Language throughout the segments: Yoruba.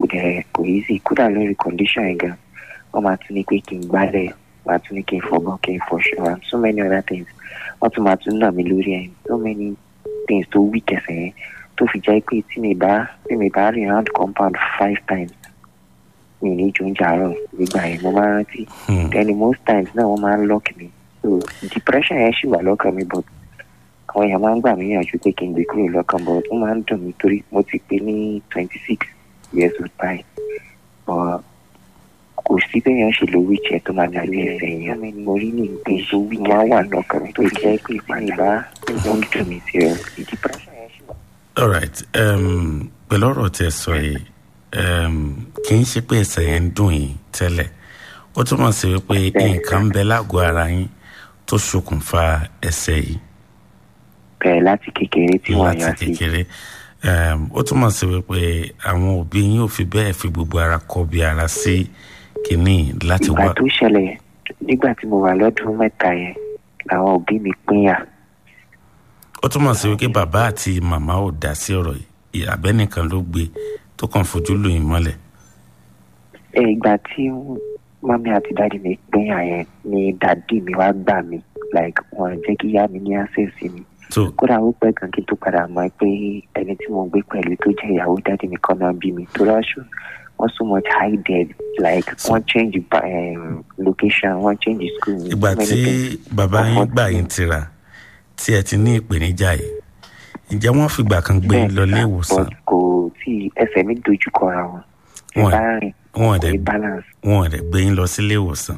dẹ̀ kò easy kódà lórí condition yẹn gan wọ́n máa tún ní pé kí n gbálẹ̀ wọ́n máa tún ní kí n fọgbọ́n kí n fọṣọ and so many other things wọ́n tún máa tún nà mí lórí ẹ̀ so many things tó weak ẹsẹ̀ yẹn tó fi jẹ́ pé tí mi bá tí mi bá rìn round compound five times mi ní ju oúnjẹ àárọ̀ nígbà yẹn mo máa ń rántí Hmm. then most times náà wọ́n máa ń lock mi so depression yẹn ṣì wà lọ́kàn mi but àwọn èèyàn máa ń gbà mí yànjú pé kí n gbé kúrò lọ́kàn but ó máa ń dùn mí torí mo ti pé ní twenty six years old báyìí but kò sí béèyàn ṣe lo wheelchair tó máa dàbí ẹsẹ̀ yẹn mo rí ní ìgbé tó wí máa wà lọ́kàn mi tó jẹ́ pé ìpànìbá ó ń dùn mí sí ọ depression yẹn ṣì wà. all right um, pẹ̀lú ọ̀rọ̀ tí ẹ sọ yìí um, kì í ṣe pé ẹsẹ̀ yẹn ń dùn yín tẹ́lẹ̀ ó túmọ̀ sí wípé nǹkan ń bẹ lágọ̀ọ́ ara yín tó ṣokùnfà ẹsẹ̀ yìí bẹ̀rẹ̀ láti kékeré tí wọ́n láti yàn sí kékeré um, ó túmọ̀ sí wípé àwọn òbí yín ò fi bẹ́ẹ̀ fi gbogbo ara kọ bí ara sí kínní láti ìgbà wá tó ṣẹlẹ̀ nígbà tí mo wà lọ́dún mẹ́ta yẹn làwọn òbí mi pínyà ó túmọ̀ sí wípé bàbá àti màmá ò dá sí ọ̀rọ̀ yìí àbẹ́nìkan ló gbé tó kàn fojú lù yín mọ́lẹ̀ ẹ ìgbà tí mọ́mí àti dáàdi mi pínyà yẹn ni dàdí mi wá gbà mí like wọn jẹ́ kí ìyá mi ní access sí mi tó kódà ó pẹ́ kan kí n tó padà mọ̀ pé ẹni tí mo gbé pẹ̀lú tó jẹ́ ìyàwó dáàdi mi kan náà bí mi tó rọ́ṣù wọ́n so much hidden like wọ́n change um, location wọ́n change school. ìgbà so many tí things. bàbá yín Comfort gbà me. yín tira tí ẹ ti ní ìpèníjà yìí ǹjẹ́ wọ́n fìgbà kan gbé yín lọ ilé ìwòsàn but kò tí ẹsẹ̀ mi dojú kọra wọn ẹ Wọ́n- bá rìn wọn ò kò dẹ̀ ní balance wọn ò dẹ̀ gbé yín lọ sí ilé ìwòsàn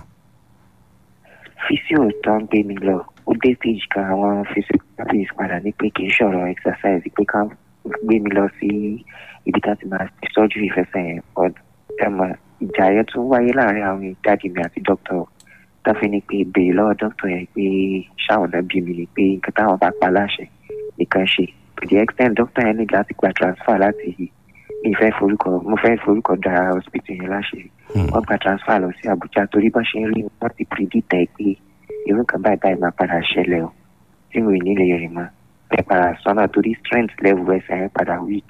physio tó ń gbé mi lọ ó dé stage kan àwọn physiotherapist padà ní pé kì í ṣọ̀rọ̀ exercise pé ká gbé mi lọ sí ibi tá ti máa ṣe surgery fẹsẹ̀ yẹn but ẹ mọ̀ ìjà yẹn tún wáyé láàrin àwọn dáàdì mi àti doctor tó fi ní pé béèrè lọ́wọ́ doctor yẹn pé ṣáwọn náà bí mi ni pé nǹkan táwọn bá pa láṣẹ nìkan ṣe to the extent doctor yẹn ní láti gba transfer láti mi fẹ́ forúkọ mo fẹ́ forúkọ da hospital yẹn láṣẹ Hmm. wọ́n gba transfer lọ sí Abuja torí bá ṣe ń rí wọ́n ti predict ẹ pé irú kan báyìí báyìí máa padà ṣẹlẹ̀ o tí mo ì ní lè rìn mọ́ ẹ padà sọ́nà torí strength level ẹsẹ̀ yẹn padà weak.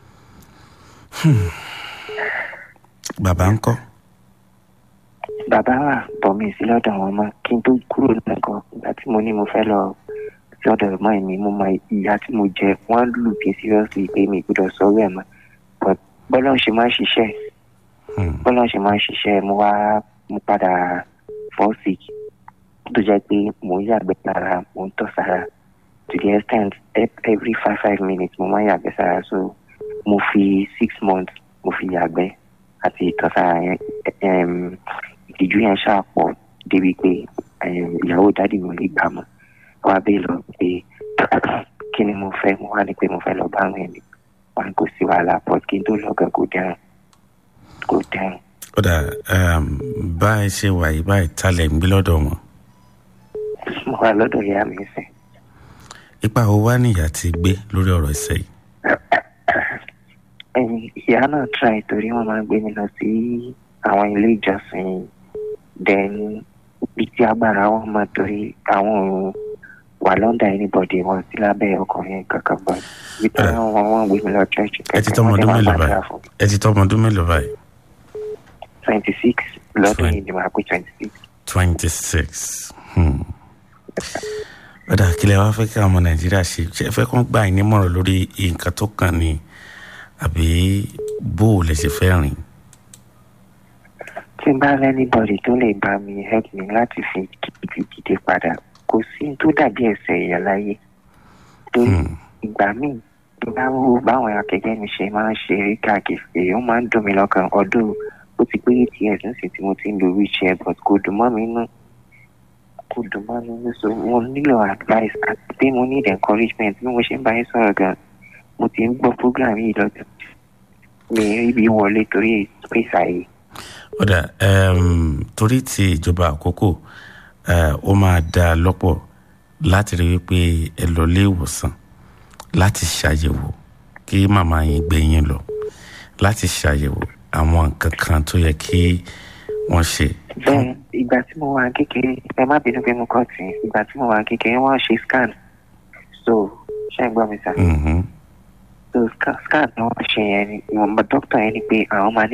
bàbá ń kọ́ bàbá wa bọ̀ mí sí lọ́dọ̀ wọn mọ́ kí n tó kúrò lẹ́kọ̀ọ́ ìgbà tí mo ní mo fẹ́ lọ sí ọ̀dọ̀ ẹ̀gbọ́n mi mo mọ ìyá tí mo jẹ wọ́n lù mí seriously pé mi gbọ́dọ̀ sọ̀rọ̀ ẹ̀ mọ́ but bọ́lá ń ṣe máa ń ṣiṣẹ́ Hmm. bọ́lá ń ṣe máa ń ṣiṣẹ́ mo wá mo padà fall sick tó jẹ́ pé mò ń yàgbẹ́ sára mò ń tọ̀ sára to the extent e- every five five minutes mo máa ń yàgbẹ́ sára so mo fi six months mo fi yàgbẹ́ àti ìtọ̀ sára yẹn em, ìtìjú yẹn ṣàpọ̀ débi pé em, ìyàwó dádì mi ò lè gbà mọ́ wá bẹ́ẹ̀ lọ pé kí ni mo fẹ́ mo wá ní pé mo fẹ́ lọ bá àwọn ẹ̀mí wọn kò sí wàhálà but kí n tó lọ́gàn kò dẹ́rùn kò dẹ́rùn. ó dà um, bá ẹ ṣe wà yìí báyìí talẹ̀ ń gbé lọ́dọ̀ wọn mo wà lọ́dọ̀ ìyá mi sìn. ipa wo wá níyà ti gbé lórí ọ̀rọ̀ ẹsẹ̀ yìí ẹ̀yin ìyá náà try torí wọ́n máa ń gbé mi lọ sí àwọn ilé ìjọsìn then bí tí agbára wọn mọ torí àwọn ò wà lọ́ndà anybody wọn sí lábẹ́ ọkùnrin kankan bọ́ bí tí Eh. wọ́n wọ́n gbé mi lọ church ẹ ti tọ́mọ ọdún mélòó báyìí ẹ ti tọ́mọ ọdún mélòó báyìí twenty six lọ́dún Twen- yìí ni màá pé twenty six. twenty six ó dà kílẹ̀ wá fẹ́ kí àwọn ọmọ nàìjíríà ṣe ṣe fẹ́ kó gbà yín nímọ̀ràn lórí nǹkan tó kàn ní àbí bó o lè ṣe fẹ́ rìn tí n bá lẹ́nìbọ̀dì tó lè bá mi help mi láti fi kìkì dìde padà kò sí tó dàbí ẹsẹ̀ èèyàn láyé torí Hmm. ìgbà míì tó bá wo báwọn akẹgbẹ́ mi ṣe máa ń ṣe eré káàkiri ó máa ń dùn mí lọ́kàn ọdún ó ti pé eight years nísìnyí tí mo ti ń lo wheelchair but kò dùn mọ́ mi nú kò dùn mọ́ mi nú so mo nílò advice àti pé mo need encouragement bí mo ṣe ń bá yín sọ̀rọ̀ gan mo ti ń gbọ́ program yìí lọ́dún mi rí bí wọlé torí space àyè. ó dà um, torí ti ìjọba àkókò eh, ó máa dá a lọ́pọ̀ láti rí wípé ẹ lọ ilé ìwòsàn láti ṣàyẹ̀wò kí màmá yín gbé yín lọ láti ṣàyẹ̀wò àwọn nǹkan kan tó yẹ kí wọ́n ṣe. bẹ́ẹ̀ ìgbà tí mo wà kékeré ẹ má bínú pé mo kọ́ tì í ìgbà tí mo wà kékeré wọ́n ṣe scan so ṣé ẹ gbọ́ mi sá Mhm. so scan scan ni wọ́n ṣe yẹn ni ìwọ̀nba dókítà yẹn ni pé àwọn máa ní